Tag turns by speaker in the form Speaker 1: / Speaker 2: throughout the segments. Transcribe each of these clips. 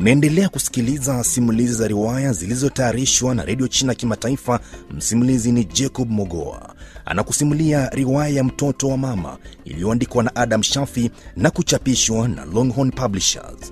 Speaker 1: Unaendelea kusikiliza simulizi za riwaya zilizotayarishwa na redio China Kimataifa. Msimulizi ni Jacob Mogoa, anakusimulia riwaya ya mtoto wa mama iliyoandikwa na Adam Shafi na kuchapishwa na Longhorn Publishers.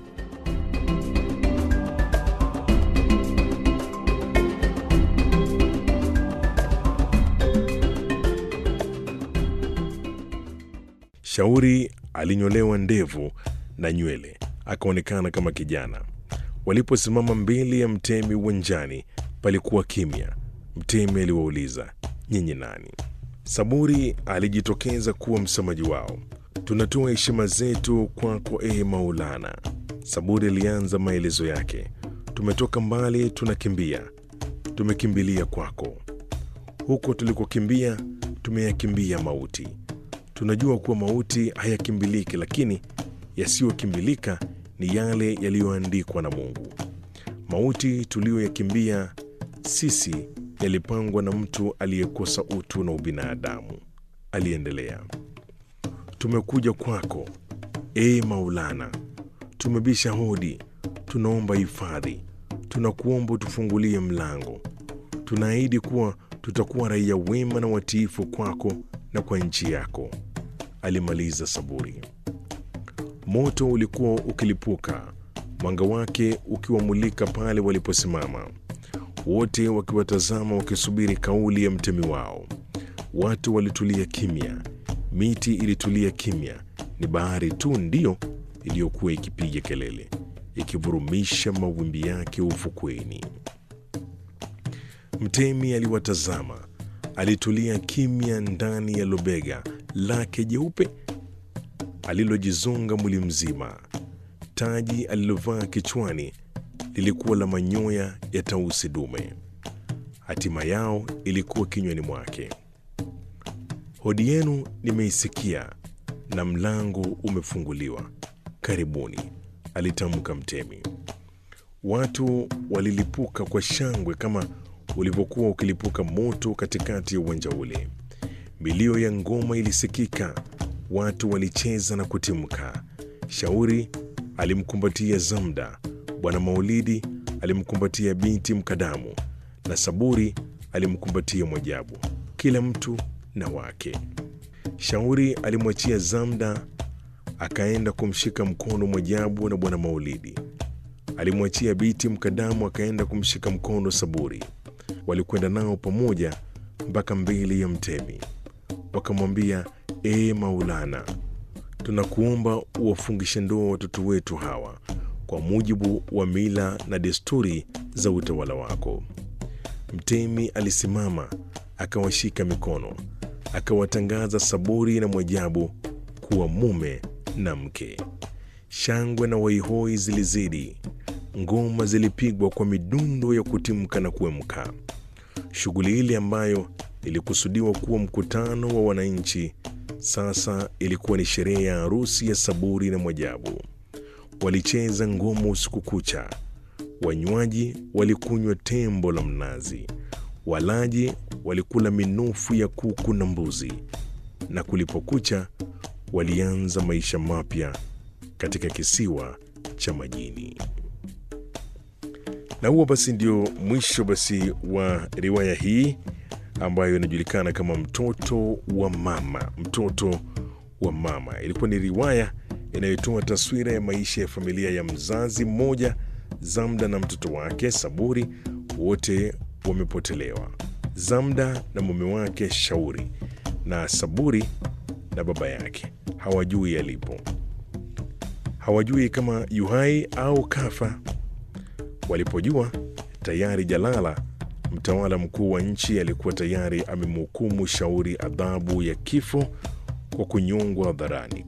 Speaker 2: Shauri alinyolewa ndevu na nywele, akaonekana kama kijana. Waliposimama mbele ya mtemi uwanjani, palikuwa kimya. Mtemi aliwauliza, nyinyi nani? Saburi alijitokeza kuwa msemaji wao. Tunatoa heshima zetu kwako, ee Maulana. Saburi alianza maelezo yake. Tumetoka mbali, tunakimbia, tumekimbilia kwako. Huko tulikokimbia, tumeyakimbia mauti. Tunajua kuwa mauti hayakimbiliki, lakini yasiyokimbilika ni yale yaliyoandikwa na Mungu. Mauti tuliyoyakimbia sisi yalipangwa na mtu aliyekosa utu na ubinadamu. Aliendelea, tumekuja kwako ee Maulana, tumebisha hodi, tunaomba hifadhi, tunakuomba tufungulie mlango. Tunaahidi kuwa tutakuwa raia wema na watiifu kwako na kwa nchi yako, alimaliza Saburi. Moto ulikuwa ukilipuka, mwanga wake ukiwamulika pale waliposimama, wote wakiwatazama, wakisubiri kauli ya mtemi wao. Watu walitulia kimya, miti ilitulia kimya, ni bahari tu ndiyo iliyokuwa ikipiga kelele, ikivurumisha mawimbi yake ufukweni. Mtemi aliwatazama, alitulia kimya ndani ya lobega lake jeupe alilojizonga mwili mzima. Taji alilovaa kichwani lilikuwa la manyoya ya tausi dume. Hatima yao ilikuwa kinywani mwake. Hodi yenu nimeisikia na mlango umefunguliwa, karibuni, alitamka mtemi. Watu walilipuka kwa shangwe kama ulivyokuwa ukilipuka moto katikati ya uwanja ule. Milio ya ngoma ilisikika, watu walicheza na kutimka. Shauri alimkumbatia Zamda, Bwana Maulidi alimkumbatia binti Mkadamu na Saburi alimkumbatia Mwajabu, kila mtu na wake. Shauri alimwachia Zamda akaenda kumshika mkono Mwajabu na Bwana Maulidi alimwachia binti Mkadamu akaenda kumshika mkono Saburi. Walikwenda nao pamoja mpaka mbele ya mtemi, wakamwambia ee Maulana, tunakuomba uwafungishe ndoa watoto wetu hawa kwa mujibu wa mila na desturi za utawala wako. Mtemi alisimama akawashika mikono, akawatangaza Saburi na Mwajabu kuwa mume na mke. Shangwe na waihoi zilizidi, ngoma zilipigwa kwa midundo ya kutimka na kuemka. Shughuli ile ambayo ilikusudiwa kuwa mkutano wa wananchi sasa ilikuwa ni sherehe ya harusi ya Saburi na Mwajabu. Walicheza ngoma usiku kucha, wanywaji walikunywa tembo la mnazi, walaji walikula minofu ya kuku na mbuzi, na kulipokucha walianza maisha mapya katika kisiwa cha majini. Na huo basi ndio mwisho basi wa riwaya hii ambayo inajulikana kama Mtoto wa Mama. Mtoto wa Mama ilikuwa ni riwaya inayotoa taswira ya maisha ya familia ya mzazi mmoja, Zamda na mtoto wake Saburi, wote wamepotelewa. Zamda na mume wake Shauri na Saburi na baba yake hawajui yalipo, hawajui kama yuhai au kafa. Walipojua tayari Jalala, mtawala mkuu wa nchi, alikuwa tayari amemhukumu Shauri adhabu ya kifo kwa kunyongwa hadharani